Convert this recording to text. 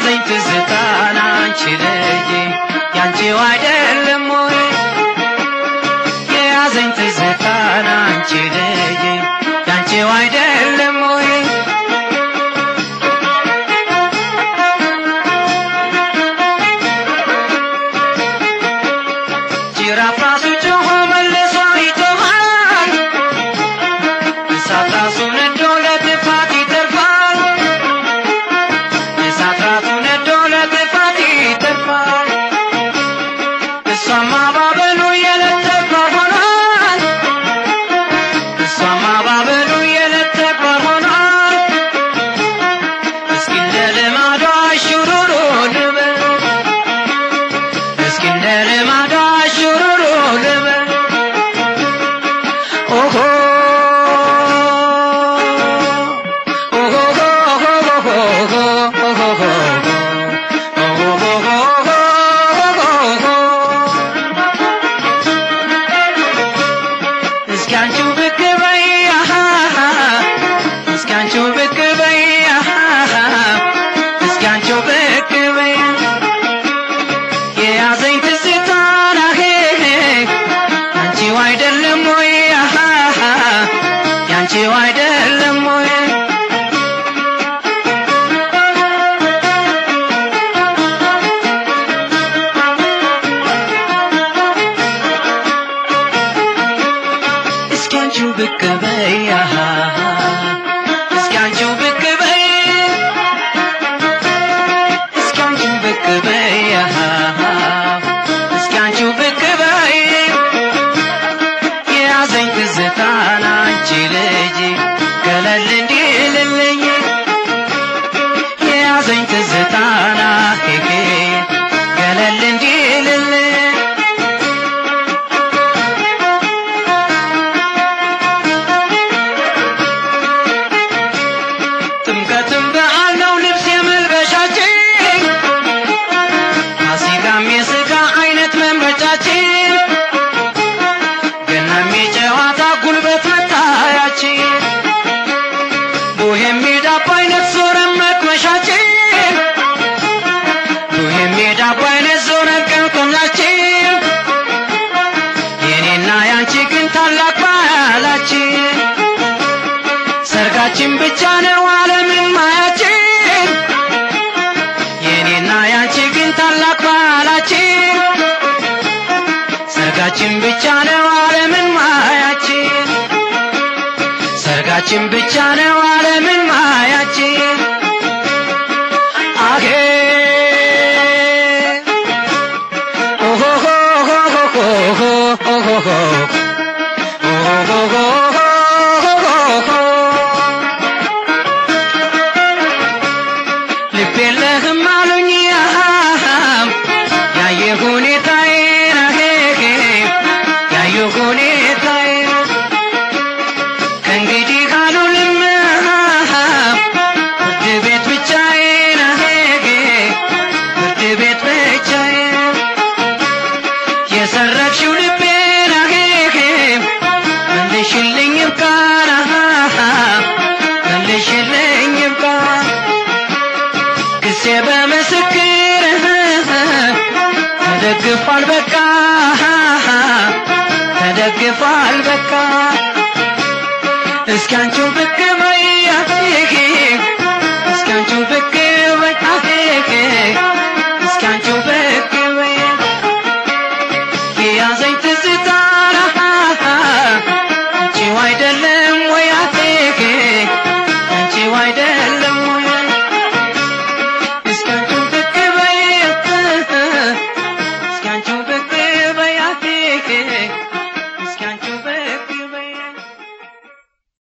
የያዘኝ ትዝታን አንቺ ልጅ ያንቺው አይደለም ወይ የያዘኝ ትዝታን አንቺ ልጅ ያንቺው አይደለም ወይ ጅራፍ ራሱ ጮሆ መልሶ ይጮኻል እሳት ራሱ ነዶ ለጥፋት ይተርፋል እሳት ራሱ ነዶ ለጥፋት ይተርፋል እሷማ ባበሉ የዕለት ተግባር ሆኗል እሷማ ባበሉ የዕለት ተግባር ሆኗል እስኪ እንደ ልማዷ ሹሩሩ ልበል እስኪ እንደ ልማዷ ሹሩሩ ልበል ኦሆ እስኪ አንቺው ብቅ በይ አሃ እስኪ አንቺው ብቅ በይ አሃ እስኪ አንቺው ብቅ በይ የያዘኝ ትዝታ ናሄ ያንቺው አይደለም ወይ አሃ ያንቺው አይደለም ወይ እስኪ አንቺው ብቅ በይ አሃ እስኪ አንቺው ብቅ በይ እስኪ አንቺው ብቅ በይ አሃ እስኪ አንቺው ብቅ በይ የያዘኝ ትዝታን አንቺ ልጅ ገለል እንዲልልኝ የያዘኝ ትዝታና ሄሄ ገለል እንዲልልኝ ጥምቀትም በዓል ነው ልብስ የመልበሻችን ፋሲካም የሥጋ አይነት መምረጫችን ገናም የጨዋታ ጉልበት መታያችን ቡሄም የዳቦ አይነት ዞረን መቅመሻችን ቡሄም የዳቦ አይነት ዞረን ቀምቀምናችን የኔና ያንቺ ግን ታላቅ ባህላችን ሰርጋችን ብቻ ነው ዓለምን ማያችን የኔና ያንቺ ግን ታላቅ ባህላችን ሰርጋችን ብቻ ነው ዓለምን ማያችን ሰርጋችን ብቻ ነው ዓለምን ማያችን አሄ ኦሆሆሆሆሆሆሆሆ ልብ የለህም አሉኝ አሃም ያየ ሁኔታዬን አሄሄ ያየ ሁኔታዬን ከእንግዲህ አሉልም አሃም ፍርድ ቤት ብቻዬን አሄሄ ፍርድ ቤት ብቻዬን የሰረቅሽው ልቤን አሄሄ መልሽልኝ ይብቃን አሃ መልሽልኝ ይብቃን ክሴ በምስክር ተደግፏል በቃ ተደግፏል በቃ እስኪ አንቺው ብቅ